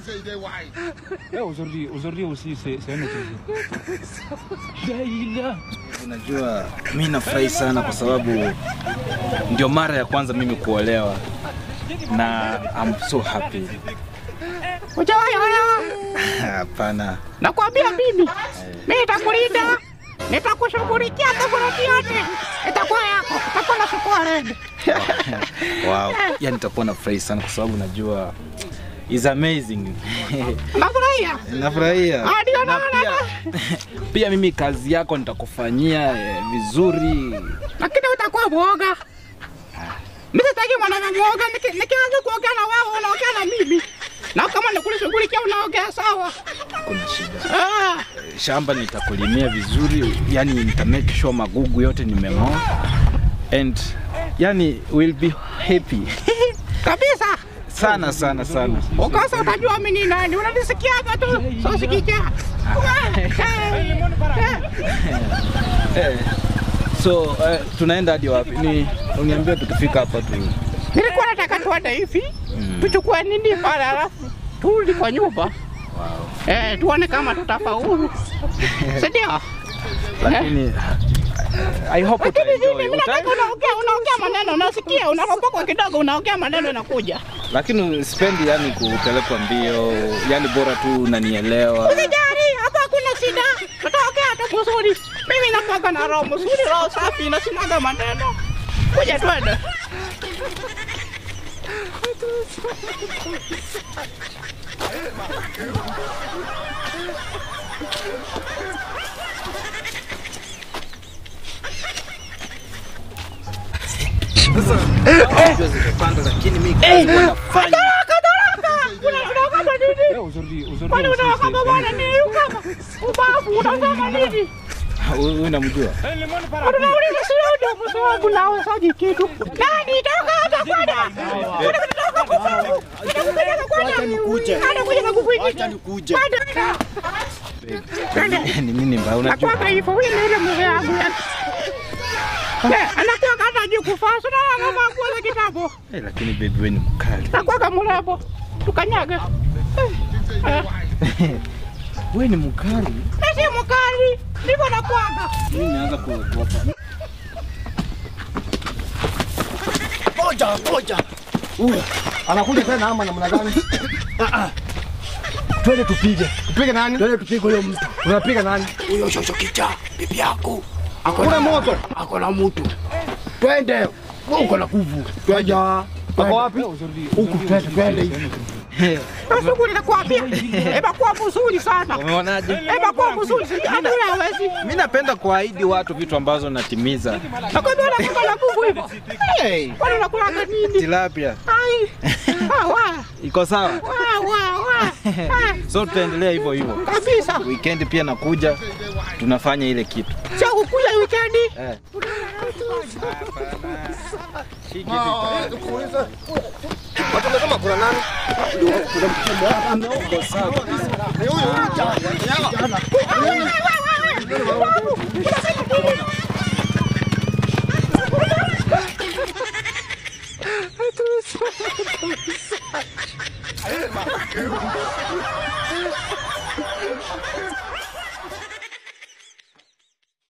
Eh, aujourd'hui, aujourd'hui aussi, c'est c'est un autre jour. Daila. Unajua, mi nafurahi sana kwa sababu ndio mara ya kwanza mimi kuolewa na I'm so happy. Hujawahi olewa? Hapana, Nakwambia mimi, mimi nitakulinda, nitakushughulikia tofauti yote, itakuwa yako, itakuwa na shukrani. wow. Yani nitakuwa nafurahi sana kwa sababu najua is amazing. Nafurahia. Nafurahia. Ah, ndio Na naona. pia, pia mimi kazi yako nitakufanyia eh, vizuri. lakini utakuwa mwoga. Mimi sitaki mwanaume mwoga, niki- nikianza kuongea na wewe unaongea na mimi, na kama nikulishughulikia unaongea sawa. Kuna shida. Ah, Shamba nitakulimia vizuri, yani nita make sure magugu yote nimeng'oa and yani will be happy kabisa. sana sana sana. Ukasa utajua mimi ni nani, unanisikiaga tu, sio sikicha. Eh, so eh, tunaenda hadi wapi? Ni uniambie tukifika hapa tu. Nilikuwa nataka tuende hivi tuchukue nini pale, alafu turudi kwa nyumba eh, tuone kama tutafaulu, si ndio? Lakini I hope Lakini mimi utaenjoy. mimi nataka Uta... unaongea unaongea maneno, unasikia, unaropoka kidogo, unaongea maneno inakuja. Lakini sipendi yani kupelekwa mbio, yani bora tu unanielewa. Usijali, hapa hakuna shida, tutaongea tu vizuri. Mimi nakuwaga na roho mzuri, roho safi, na sinaga maneno. Kuja twende. Unajua zimepanda lakini mimi kazi huwa nafanya. Unaogopa nini? Eh, aujourd'hui, aujourd'hui Kwani aussi, c'est unaogopa c'est un bwana autre nini? Ukama ubavu, unaogopa nini? Huyu huyu namjua. Unauliza sio ndio mzee wangu nawezaje kitu? Nani toka hapa kwenda? Kwenda kutoka kufahamu. Unakupeleka kwenda. Acha nikuje. Anakuja na kukuita. Acha nikuje. Ni nini mbaya unajua? Nakwaka hivyo, huyu ni yule mzee wangu. Eh, anakuwa hata juu kufaa, sio kama nguo za kitambo. Eh, lakini baby wewe ni mkali. Nakuwa mrembo. Tukanyaga. Eh, Wewe ni mkali. eh, si mkali. Ndivyo nakuwaga. Mimi naanza kuogopa. Ngoja, ngoja. Huyu anakuja tena ama namna gani? Twende tupige. Tupige nani? Twende tupige huyo mtu. Unapiga nani? Huyo shosho kicha, bibi yako. Hakuna moto. Ako na mtu. Twende. Wewe uko na nguvu. Twende. Ako wapi? Huku twende, twende hivi. Shughuli nakwambia. Eba kuwa mzuri sana. Umeonaje? Eba kuwa mzuri. Hakuna hawezi. Mimi napenda kuahidi watu vitu ambazo natimiza. Nakwambia unakuwa na nguvu hivyo. Hey, Kwani unakulaga nini? tilapia Ai. Ah, wa. iko sawa? Wa, wa, wa. Ah, So tutaendelea hivyo hivyo. Kabisa. Weekend pia nakuja, tunafanya ile kitu. Sio kukuja wikendi. Eh. Watu kama kuna nani? Kabisa.